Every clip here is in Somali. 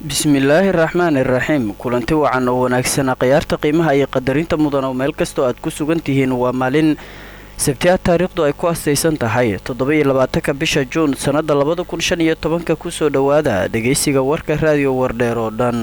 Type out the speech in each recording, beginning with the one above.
bismillaahi raxmaan iraxiim kulanti wacan oo wanaagsana khiyaarta qiimaha iyo qadarinta mudan oo meel kastoo aad ku sugan tihiin waa maalin sabtiaad taariikhdu ay ku astaysan tahay toddoba-iyo labaatanka bisha juun sannada labada kun shan iyo tobanka kusoo dhowaada dhegaysiga warka raadiyo wardheer oo dhan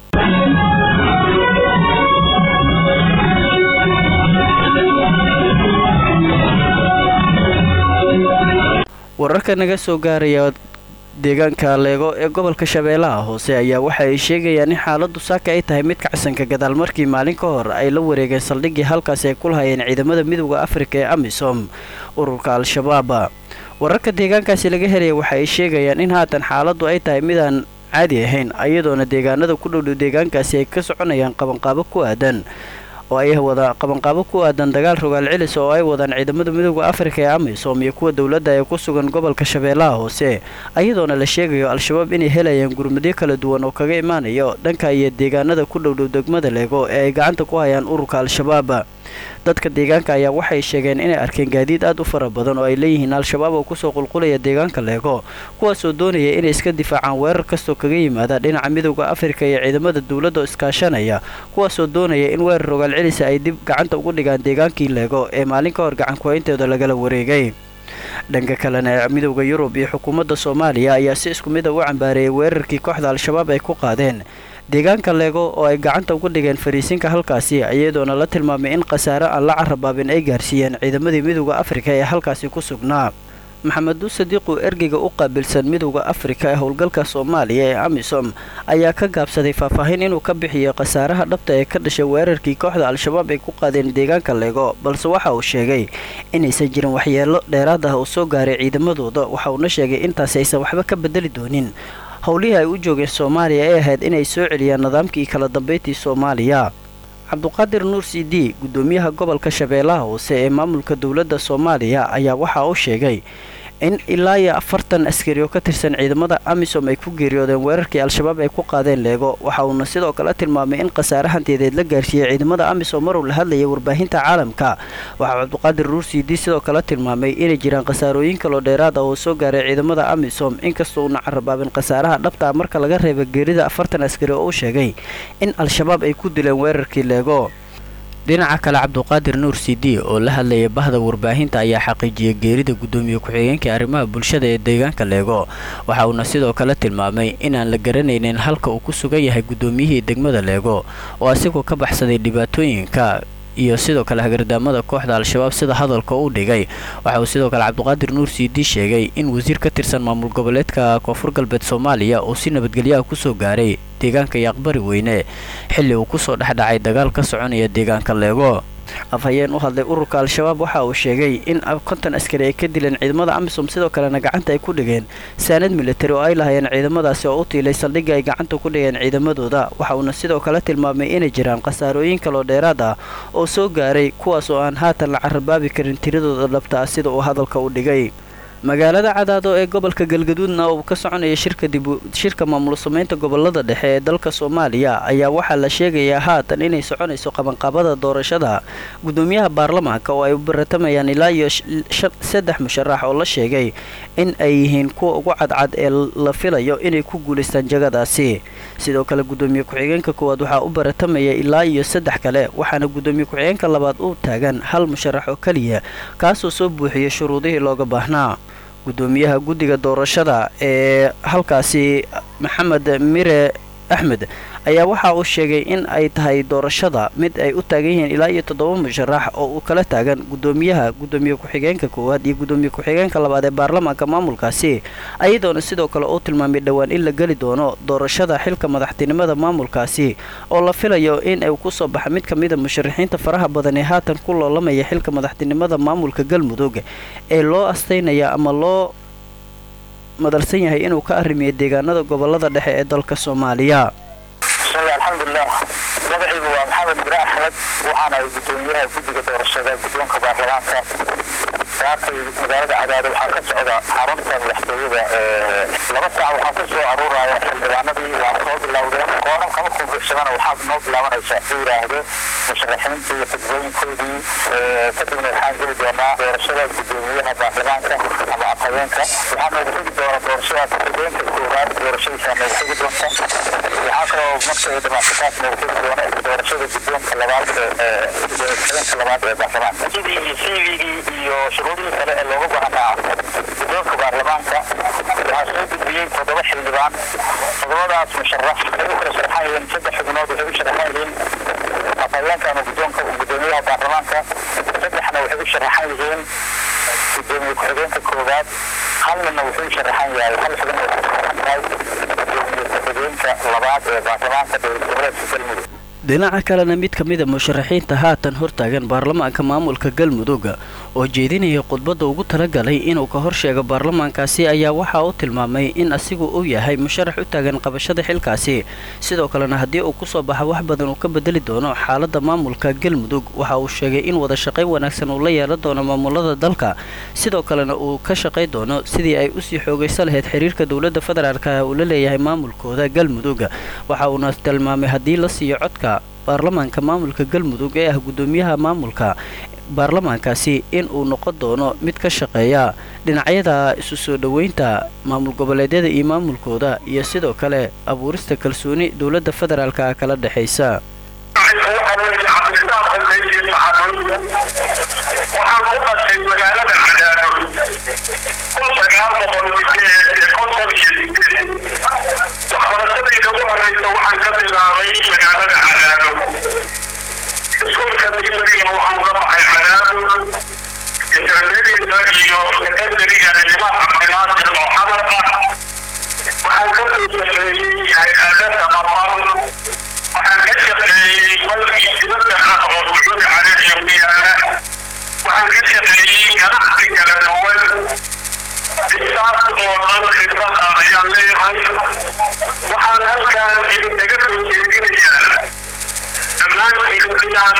wararka naga soo gaaraya deegaanka leego ee gobolka shabeellaha hoose ayaa waxa ay sheegayaan in xaaladu saaka ay tahay mid kacsanka gadaal markii maalin ka hor ay la wareegeen saldhiggii halkaasi ay ku lahayeen ciidamada midooda afrika ee amisom ururka al-shabaab wararka deegaankaasi laga helaya waxa ay sheegayaan in haatan xaaladu ay tahay midaan caadi ahayn iyadoona deegaanada ku dhowdhow deegaankaasi ay ka soconayaan qabanqaabo ku aadan oo ay wada qabanqaabo ku aadan dagaal rogaal celis oo ay wadaan ciidamada midooda afrika ee amisom iyo kuwa dowladda ee ku sugan gobolka shabeellaha hoose ayadoona la sheegayo al-shabaab inay helayaan gurmadyo kala duwan oo kaga imaanayo dhanka iyo deegaanada ku dhowdhow degmada leego ee ay gacanta ku hayaan ururka al-shabaab dadka deegaanka ayaa waxay sheegeen inay arkeen gaadiid aad u fara badan oo ay leeyihiin al-shabaab oo kusoo qulqulaya deegaanka leego kuwaasoo doonaya inay iska difaacaan weerar kastoo kaga yimaada dhinaca midooda afrika iyo ciidamada dowladda oo iskaashanaya kuwaasoo doonaya in weerar rogaal celisa ay dib gacanta ugu dhigaan deegaankii leego ee maalin ka hor gacankuhaynteeda lagala wareegay dhanka kalena midooda yurub iyo xukuumadda soomaaliya ayaa si isku mid a u cambaareeyay weerarkii kooxda al-shabaab ay ku qaadeen deegaanka leego oo ay gacanta ugu dhigeen fariisinka halkaasi iyadoona la tilmaamay in khasaare aan la carabaabin ay gaarsiiyeen ciidamadii midooda afrika ee halkaasi ku sugnaa maxamedu sadiiqu ergeyga u qaabilsan midooda afrika ee howlgalka soomaaliya ee amisom ayaa ka gaabsaday faahfaahin inuu ka bixiyo khasaaraha dhabta ee ka dhashay weerarkii kooxda al-shabaab ay ku qaadeen deegaanka leego balse waxa uu sheegay inaysan jirin waxyeelo dheeraad ah oo soo gaaray ciidamadooda waxa uuna sheegay intaasi aysan waxba ka bedeli doonin howlihii ay u joogeen soomaaliya ee ahayd inay soo celiyaan nidaamkii kala dambayntii soomaaliya cabduqaadir nuur c d guddoomiyaha gobolka shabeellaha hoose ee maamulka dowladda soomaaliya ayaa waxa uu sheegay in ilaa iyo afartan askari oo ka tirsan ciidamada amisom ay ku geeriyoodeen weerarkii al-shabaab ay ku qaadeen leego waxa uuna sidoo kale tilmaamay in khasaare hantiyadeed la gaarsiiyey ciidamada amisom maruu la hadlayay warbaahinta caalamka waxaa cabduqaadir nuur c d sidoo kale tilmaamay inay jiraan khasaarooyin kaloo dheeraad ah oo soo gaaray ciidamada amisom inkastoo uuna carabaabin khasaaraha dhabta ah marka laga reeba geerida afartan askari oo uu sheegay in al-shabaab ay ku dileen weerarkii leego dhinaca kale cabduqaadir nuur c d oo la hadlayay bahda warbaahinta ayaa xaqiijiyey geerida guddoomiye ku-xigeenka arrimaha bulshada ee deegaanka leego waxa uuna sidoo kale tilmaamay inaan la garanaynin halka uu ku sugan yahay guddoomiyihii degmada leego oo asigoo ka baxsaday dhibaatooyinka iyo sidoo kale hagardaamada kooxda al-shabaab sida hadalka u dhigay waxa uu sidoo kale cabduqaadir nuur c d sheegay in wasiir ka tirsan maamul goboleedka koonfur galbeed soomaaliya uu si nabadgelyaha kusoo gaaray deegaanka yaaqbari weyne xilli uu kusoo dhexdhacay dagaal ka soconaya deegaanka leego afhayeen u hadlay ururka al-shabaab waxa uu sheegay in konton askari ay ka dileen ciidamada amisom sidoo kalena gacanta ay ku dhigeen saanad militari oo ay lahayeen ciidamadaasi oo u tiilay saldhigga ay gacanta ku dhigeen ciidamadooda waxa uuna sidoo kale tilmaamay inay jiraan khasaarooyin kaloo dheeraad ah oo soo gaaray kuwaas oo aan haatan la carabaabi karin tiradooda dhabta ah sida uu hadalka u dhigay magaalada cadaado ee gobolka galgaduudna oo ka soconaya shirka dibu shirka maamul samaynta gobolada dhexe ee dalka soomaaliya ayaa waxaa la sheegayaa haatan inay soconayso qabanqaabada doorashada guddoomiyaha baarlamaanka oo ay u baratamayaan ilaa iyo saddex musharax oo la sheegay in ay yihiin kuwa ugu cadcad ee la filayo inay ku guulaystaan jagadaasi sidoo kale guddoomiye ku-xigeenka koowaad waxaa u baratamaya ilaa iyo saddex kale waxaana guddoomiye ku-xigeenka labaad u taagan hal musharax oo keliya kaasoo soo buuxiyay shuruudihii looga baahnaa guddoomiyaha guddiga doorashada ee halkaasi maxamed mire axmed ayaa waxa uu sheegay in ay tahay doorashada mid ay u taagan yihiin ilaa iyo toddoba musharax oo uu kala taagan guddoomiyaha guddoomiye ku-xigeenka koowaad iyo guddoomiye ku-xigeenka labaad ee baarlamaanka maamulkaasi ayadoona sidoo kale uu tilmaamay dhowaan in la geli doono doorashada xilka madaxtinimada maamulkaasi oo la filayo in uu kusoo baxa mid ka mida musharaxiinta faraha badan ee haatan ku loolamaya xilka madaxtinimada maamulka galmudug ee loo astaynaya ama loo madalsan yahay inuu ka arrimiyo deegaanada gobolada dhexe ee dalka soomaaliya bismillahi alxamdulilah magacaygu waa maxamed bire axmed waxaana gudoomiyaha guddiga doorashada guddoonka baarlamaanka saakay magaalada cadaado waxaa ka socda xarunta madaxtooyada laba saac waxaa ku soo aruuraya xildhibaanadii waa soo bilowdeen kooran kama kubuxsamana waxaa noo bilaabanaysa u yidhaahdo musharaxiintii iyo xisbooyinkoodii kadibna waxaan geli doonaa doorashada gudoomiyaha baarlamaanka ama afhayeenka waxaa noogu xigi doona doorashadaas xisbooyinka koowaad doorashadiisaa noogu xigi doonta marka ay dhamaato taasna uu furi doono doorashada guddoonka labaad ee labaad ee baarlamaanka sidii iyo cvgii iyo shuruudihii kale ee looga baahnaa guddoonka baarlamaanka waxaa soo gudbiyey toddoba xildhibaan toddobadaas musharax ay u kala sharaxan yihiin saddex xubnood waxay u sharaxan yihiin afhayeenka ama guddoonka gudoomiyaha baarlamaanka saddexna waxay u sharaxan yihiin gudoomiye ku-xigeenka koowaad halnina wuxuu sharaxan yahay hal xubin oo sharaxan tahay gudoomiye ku-xigeenka labaad ee baarlamaanka dowlad goboleedka galmudug dhinaca kalena mid ka mida musharaxiinta haatan hortaagan baarlamaanka maamulka galmudug oo jeedinaya khudbadda ugu talagalay inuu ka horsheego baarlamaankaasi ayaa waxa uu tilmaamay in asigu uu yahay musharax u taagan qabashada xilkaasi sidoo kalena haddii uu kusoo baxo wax badan uu ka bedeli doono xaaladda maamulka galmudug waxa uu sheegay in wada shaqayn wanaagsan uu la yeelan doono maamulada dalka sidoo kalena uu ka shaqay doono sidii ay usii xoogaysa lahayd xiriirka dowladda federaalk uu la leeyahay maamulkooda galmudug waxa uuna tilmaamay haddii la siiyo codka baarlamaanka maamulka galmudug ee ah guddoomiyaha maamulka baarlamaankaasi in uu noqon doono mid ka shaqeeya dhinacyada isu soo dhoweynta maamul goboleedyada iyo maamulkooda iyo sidoo kale abuurista kalsooni dowladda federaalka kala dhexaysa waxaan ku dhashay magaalada cadaado kun sagaal boqol konton iyo sideed waxbarashadayda ugu horeysa waxaan ka bilaabay magaalada cadaado iskuulka digriga waxaan uga baxay cadaado intermediata iyo secondariga nidaam cabdinaasir oo xamar ah waxaan ka soo shaqeeyey hay-adada maqal waxaan ka shaqeeyey balkii dibadda ah oo sacuudi carabiya ku yaala waxaan ka shaqeeyey ganacsi kala duwan intaas oo dhan khibrad ah ayaan leeyahay waxaan halkaan idinkaga soo jeedinayaa dhammaantiin inaad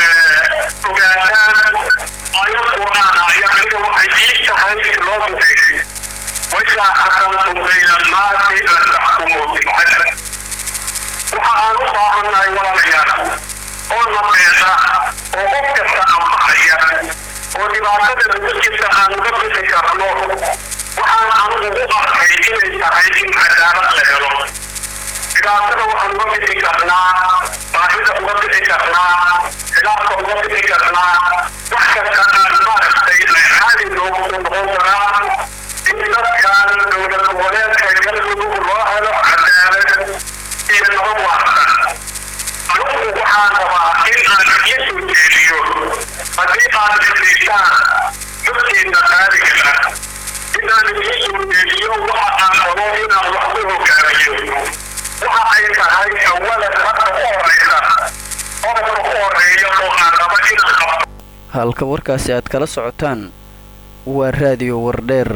ogaataan ayad qur'aan ayaa aniga waxay ii tahay loo duceeyey وإذا حكمتم بين الناس أن تحكموا بالعدل وحaan u baahannahay walaalayaal oo naqeesa oo qof kasta anfacaya oo dhibaatada naftiisa aan uga bixi karno waxaan anigu u arkay inay tahay in cadaalad la helo dhibaatada waxaan uga bixi karnaa baahida uga bixi karnaa khilaafka uga bixi karnaa wax kasta aan maaragtay xaali loogu soo noqon karaa in dadkan dowlad goboleedka galmudug loo helo cadaalad iyo nabad waarta anugu waxaan rabaa in aan isu jeediyo haddii aad isliisaan dadkeena qaaliga ah inaan isu jeediyo waxa aan rabo inaan wax ku hogaamiyo waxa ay tahay awalan marka u horeysa qodobka u horeeya oo aan rabo inaan qabto halka warkaasi aad kala socotaan waa raadiyo wardheer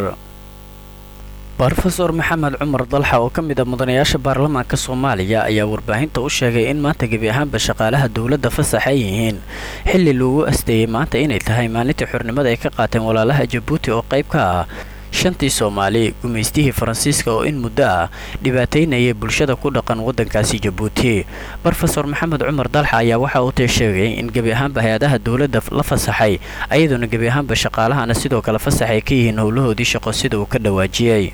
rofeor maxamed cumar dalxa oo ka mid a mudanayaasha baarlamaanka soomaaliya ayaa warbaahinta u sheegay in maanta gebi ahaanba shaqaalaha dowladda fasax ay yihiin xilli loogu asteeyey maanta inay tahay maalintii xornimada ay ka qaateen walaalaha jabuuti oo qayb ka ah shantii soomaali gumaystihii faransiiska oo in muddo ah dhibaataynayay bulshada ku dhaqan waddankaasi jabuuti rofeor maxamed cumar dalxa ayaa waxa uu tee sheegay in gebi ahaanba hay-adaha dowladda la fasaxay ayadoona gebi ahaanba shaqaalahana sidoo kale fasax ay ka yihiin howlahoodii shaqo sida uu ka dhawaajiyey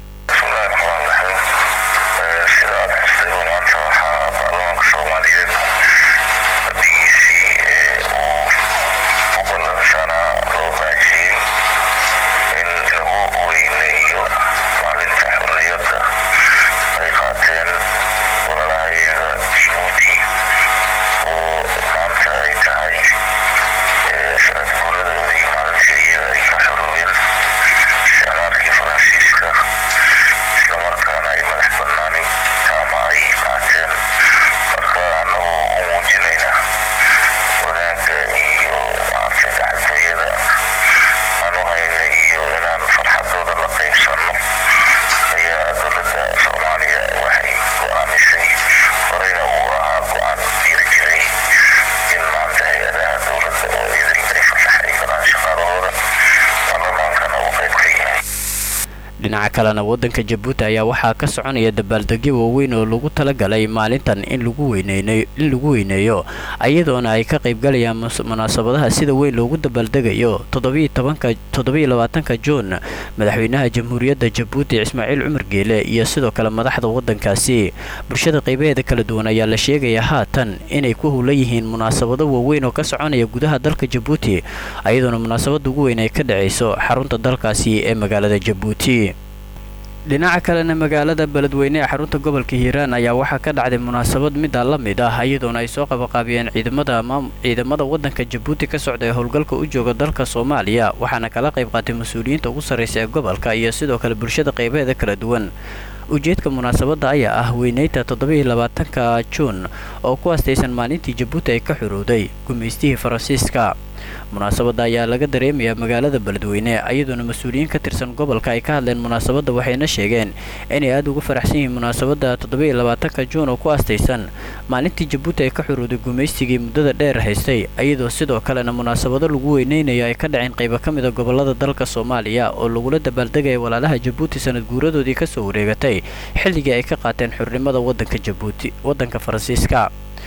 dhinaca kalena waddanka jabuuti ayaa waxaa ka soconaya dabaaldegyo waaweyn oo lagu talagalay maalintan in lagu weyneyn in lagu weyneeyo iyadoona ay ka qaybgalayaan munaasabadaha sida weyn loogu dabaaldegayo toddobiyo labaatanka juun madaxweynaha jamhuuriyadda jabuuti ismaaciil cumar geele iyo sidoo kale madaxda waddankaasi bulshada qaybaheeda kala duwan ayaa la sheegayaa haatan inay ku howlan yihiin munaasabado waaweyn oo ka soconaya gudaha dalka jabuuti iyadoona munaasabada ugu weyn ay ka dhacayso xarunta dalkaasi ee magaalada jabuuti dhinaca kalena magaalada beledweyne ee xarunta gobolka hiiraan ayaa waxaa ka dhacday munaasabad middaa la mid ah iyadoona ay soo qabaqaabiyeen ciidamada ciidamada waddanka jabuuti ka socda ee howlgalka u jooga dalka soomaaliya waxaana kala qayb qaatay mas-uuliyiinta ugu sarraysa ee gobolka iyo sidoo kale bulshada qaybaheeda kala duwan ujeedka munaasabadda ayaa ah weyneynta toddobiiyo labaatanka juun oo ku astaysan maalintii jabuuti ay ka xorowday gumaystihii faransiiska munaasabadda ayaa laga dareemayaa magaalada beledweyne iyadoona mas-uuliyiin ka tirsan gobolka ay ka hadleen munaasabadda waxayna sheegeen inay aada ugu faraxsan yihiin munaasabadda toddobiiyo labaatanka juun oo ku astaysan maalintii jabuuti ay ka xorowday gumaystigii muddada dheer haystay iyadoo sidoo kalena munaasabado lagu weyneynayo ay ka dhaceen qaybo ka mida gobolada dalka soomaaliya oo lagula dabaaldegaya walaalaha jabuuti sanad guuradoodii kasoo wareegatay xilligii ay ka qaateen xornimada wadanka jabuuti waddanka faransiiska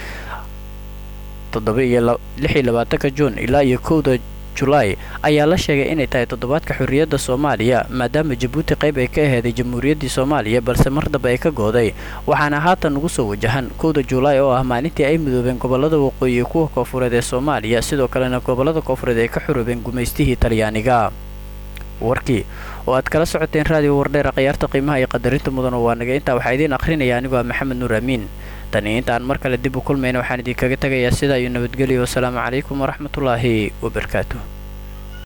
toddobiiyo labaatanka juun ilaa iyo kowda julaay ayaa la sheegay inay tahay toddobaadka xorriyadda soomaaliya maadaama jabuuti qayb ay ka aheeday jamhuuriyaddii soomaaliya balse mar dambe ay ka gooday waxaana haatan ugu soo wajahan kowda julaay oo ah maalintii ay midoobeen gobolada waqooyi iyo kuwa koofureed ee soomaaliya sidoo kalena gobolada koofureed ay ka xoroobeen gumaystihii talyaaniga warkii oo aad kala socoteen raadiyo wardheera khiyaarta qiimaha iyo qadarinta mudan oo waa naga intaa waxaa idiin akhrinaya anigoo ah maxamed nuur amiin tani intaan mar kale dib u kulmayna waxaan idinkaga tegayaa sidaa iyo nabadgelyo wasalaamu calaykum waraxmatullaahi wabarakaatu